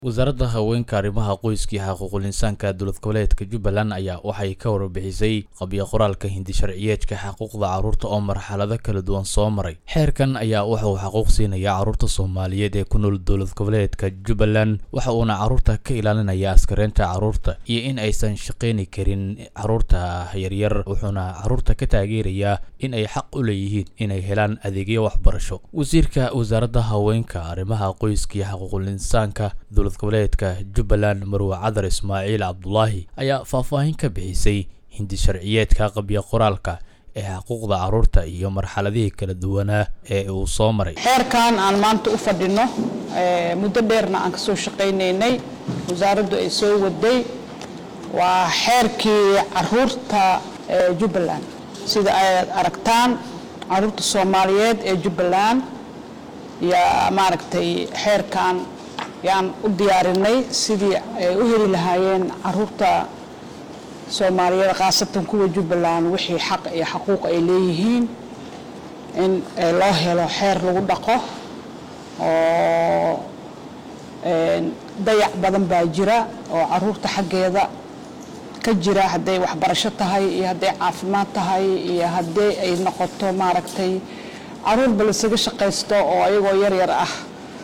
wasaaradda haweenka arrimaha qoyska iyo xuquuqul insaanka dowlad goboleedka jubbaland ayaa waxay ka warbixisay qabyo qoraalka hindi sharciyeedka xuquuqda carruurta oo marxalado kala duwan soo maray xeerkan ayaa wuxuu xaquuq siinaya carruurta soomaaliyeed ee ku nool dowlad goboleedka jubbaland waxa uuna carruurta ka ilaalinaya askareynta carruurta iyo in aysan shaqayni karin carruurta yaryar wuxuuna carruurta ka taageerayaa in ay xaq u leeyihiin inay helaan adeegyo waxbarasho wasiirka wasaaradda haweenka arrimaha qoyska iyo xuquuqul insaanka dowlad goboleedka jubbaland marwe cadar ismaaciil cabdulaahi ayaa faahfaahin ka bixisay hindi sharciyeedka qabyo qoraalka ee xuquuqda carruurta iyo marxaladihii kala duwanaa ee uu soo maray xeerkan aan maanta u fadhino muddo dheerna aan kasoo shaqaynaynay wasaaraddu ay soo waday waa xeerkii caruurta ee jubbaland sida ay aragtaan caruurta soomaaliyeed ee jubbaland yaa maaragtay xeerkan yaan u diyaarinay sidii ay u heli lahaayeen caruurta soomaaliyeed khaasatan kuwa jubbaland wixii xaq iyo xaquuq ay leeyihiin in loo helo xeer lagu dhaqo oo dayac badan baa jira oo caruurta xaggeeda ka jira hadday waxbarasho tahay iyo hadday caafimaad tahay iyo haddii ay noqoto maaragtay caruurba lasaga shaqaysto oo ayagoo yaryar ah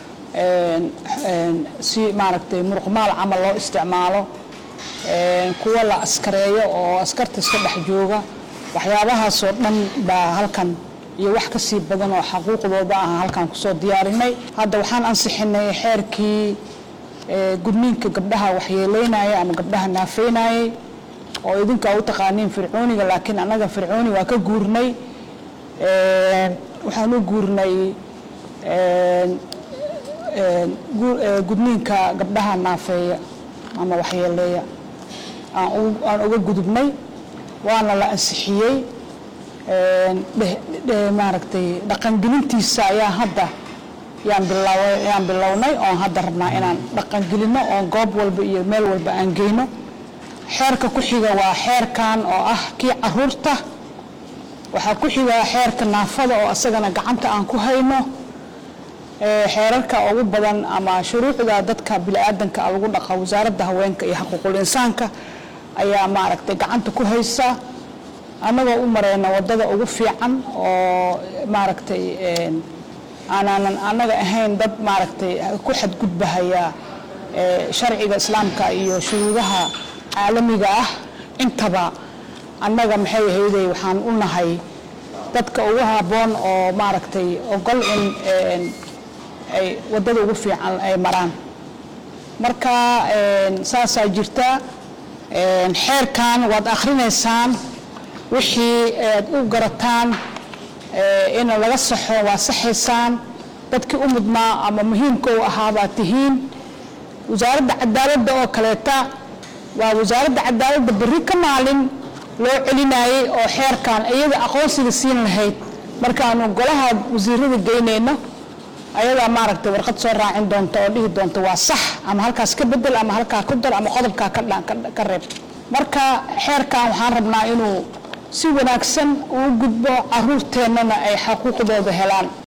si maaragtay muruqmaal camal loo isticmaalo kuwa la askareeyo oo askarta iska dhex jooga waxyaabahaasoo dhan baa halkan iyo wax ka sii badan oo xaquuqdooda ah halkan kusoo diyaarinay hadda waxaan ansixinay xeerkii gudniinka gabdhaha waxyeeleynaya ama gabdhaha naafeynayay oo idinka u taqaaniin fircooniga laakiin annaga fircooni waa ka guurnay waxaan u guurnay gudniinka gabdhaha naafeeya ama waxyeeleeya aan uga gudubnay waana la ansixiyey maaragtay dhaqangelintiisa ayaa hadda yaan bilownay oon hadda rabnaa inaan dhaqangelinno oon goob walba iyo meel walba aan geyno xeerka ku xiga waa xeerkan oo ah kii caruurta waxaa ku xiga xeerka naafada oo asagana gacanta aan ku hayno xeerarka ugu badan ama shuruucda dadka biniaadanka lagu dhaqa wasaaradda haweenka iyo xaquuqul insaanka ayaa maaragtay gacanta ku haysa annagoo u mareyna wadada ugu fiican oo maaragtay aanaanan annaga ahayn dad maaragtay ku xadgudbahaya sharciga islaamka iyo shuruudaha caalamiga ah intaba annaga maxay ahayday waxaan u nahay dadka ugu habboon oo maaragtay ogol in ay waddada ugu fiican ay maraan marka saasaa jirta xeerkan waad akhrinaysaan wixii aad u garataan in laga saxo waa saxaysaan dadkii u mudnaa ama muhiimka u ahaa baad tihiin wasaaradda cadaaladda oo kaleeta waa wasaaradda cadaaladda berri ka maalin loo celinayay oo xeerkan iyada aqoonsiga siin lahayd markaanu golaha wasiirada geynayno ayadaa maaragtay warqad soo raacin doonta oo dhihi doonta waa sax ama halkaas ka bedel ama halkaa ku dar ama qodobkaa ka reeb marka xeerkan waxaan rabnaa inuu si wanaagsan uu gudbo caruurteennana ay xaquuqdooda helaan